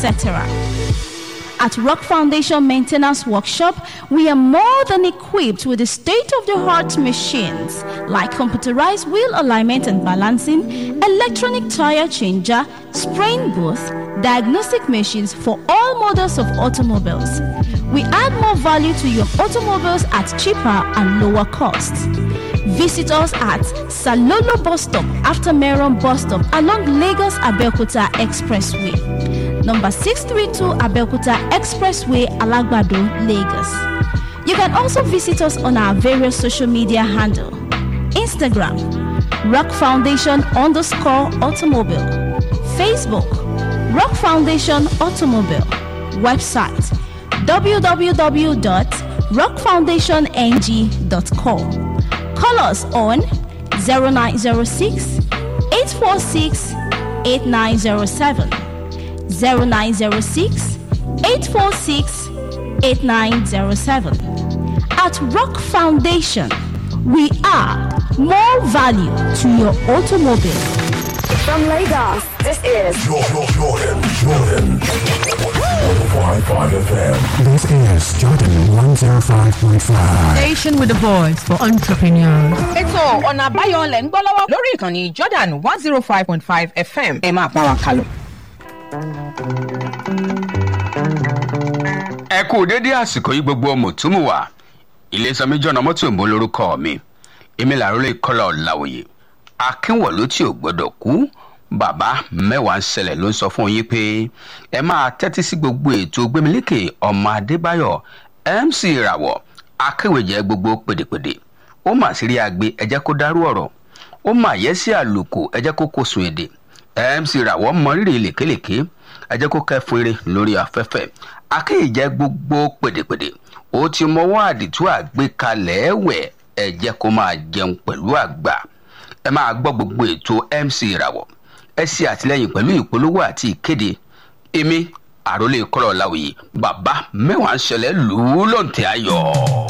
etc. At Rock Foundation Maintenance Workshop, we are more than equipped with the state of the art machines like computerized wheel alignment and balancing, electronic tire changer, spraying booth, diagnostic machines for all models of automobiles. We add more value to your automobiles at cheaper and lower costs. Visit us at Salolo Bus Stop after Meron Bus Stop along Lagos Abeokuta Expressway. Number 632 Abeokuta Expressway, Alagbado, Lagos. You can also visit us on our various social media handle. Instagram, Rock Foundation underscore automobile. Facebook, Rock Foundation Automobile. Website, www.rockfoundationng.com. Call us on 0906 846 8907. 0906 846 8907. At Rock Foundation, we are more value to your automobile. From Lagos, this is Jordan, Jordan, Jordan. 105.5 FM. This is Jordan 105.5. Station with a voice for entrepreneurs. ètò ọ̀nà àbáyọ lẹ̀ ń gbọ́ lọ́wọ́ lórí ìkànnì jordan one zero five point five fm ẹ máa bá wa kálọ. ẹ kú dédé àsìkò yìí gbogbo mùtúmùwà ilésanmi jọ̀nà mọ́tò ìbò lórúkọ mi èmi làrólé kọ́lá ọ̀làwòye akínwọ̀lú tí ò gbọ́dọ̀ kú bàbá mẹ́wàá ń ṣẹlẹ̀ ló ń sọ fún yín pé ẹ máa tẹ́tí sí gbogbo ètò gbémilékè ọmọ adébáyọ̀ mc ìràwọ̀ akéwèjẹ gbogbo pèdèpèdè ó mà sí rí agbe ẹ jẹ́ kó dárú ọ̀rọ̀ ó mà yẹ sí àlùkò ẹ jẹ́ kó kó sun èdè mc ìràwọ̀ mọrírì lèkélèké ẹ jẹ́ kó kẹ́fún eré lórí afẹ́fẹ́ akéèjẹ gbogbo pèdèpèdè ó ti mọwọ́ àdìtú àgbékalẹ̀ ẹ̀wẹ̀ ẹ jẹ́ kó máa jẹun pẹ̀lú àgbà ẹ máa gbọ́ gbogbo ètò mc ìràwọ̀ ẹ ṣe àtìlẹyìn pẹ̀lú ìpolówó àti ìkéde èmi àròlé kọ́lọ̀ láwùyí bàbá mẹ́wàá ń ṣẹlẹ̀ lù ú lóǹtẹ̀ ayọ̀.